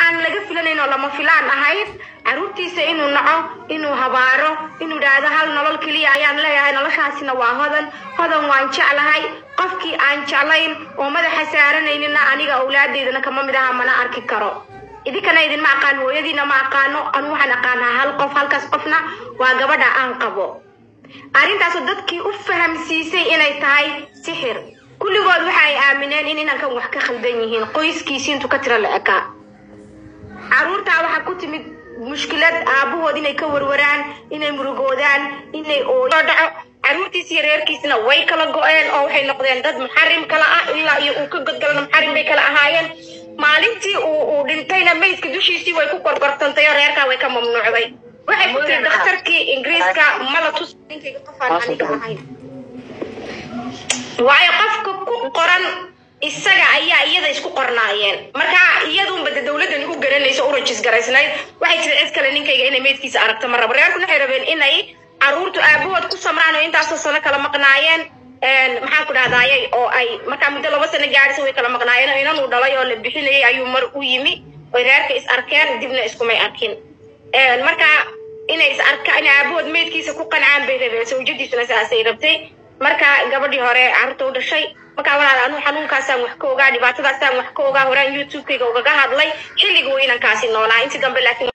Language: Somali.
aan laga filanayn oo lama filaan ahayd caruurtiisa inuu naco inuu habaaro inuu idhaahdo hal nolol keliya ayaan leeyahay noloshaasina waa hodan hodan waan jeclahay qofkii aan jeclayn oo madaxa saaranaynina aniga awlaadeydana kama mid aha mana arki karo idinkana idinma aqaan hooyadiina ma aqaano anu waxaan aqaanaa hal qof halkaas qofna waa gabadha aan qabo arrintaasoo dadkii u fahamsiisay inay tahay sixir kulligood waxa ay aamineen in inankan wax ka khaldan yihiin qoyskiisi intuu ka tiro la ekaa caruurtaa waxaa ku timid mushkilad aabahood inay ka warwaraan inay murugoodaan inay ooyo dhaco caruurtiis iyo reerkiisna way kala go-een oo waxay noqdeen dad muxarim kala ah ilaa iyo uu ka godgalana muxarim bay kala ahaayeen maalintii uu uu dhintayna meydka dushiisii way ku korkortantay oo reerkaa way ka mamnuucday waxay ku tiri dhakhtarkii ingiriiska mala tus ninkayga qofaan aniga ahayn waayo qofka ku qoran isaga ayaa iyada isku qornaayeen marka iyadunba de dowladdan u garanaysa u rajis garaysnayd waxay tiri cid kale ninkayga inay meydkiisa aragto ma rabo reerku waxay rabeen inay caruurtu aabahood ku samraan oo intaasoo sano kala maqnaayeen maxaan ku dhahdaayay oo ay markaa muddo laba sano gaadhisa way kala maqnaayeen oo inanuu dhalay oo la bixinayay ayuu mar u yimi oy reerka is arkeen dibna iskumay arkin marka inay is arka in aabahood meydkiisa ku qancaan bay rabeen sawjadiisuna saasay rabtay marka gabadhii hore carruurta u dhashay markaa walaal anuu xanuunkaasaan wax ka ogaa dhibaatadaasaan wax ka ogaa horaan youtube-kayga ugaga hadlay xilliga uu inankaasi noolaa intii dambe laakiin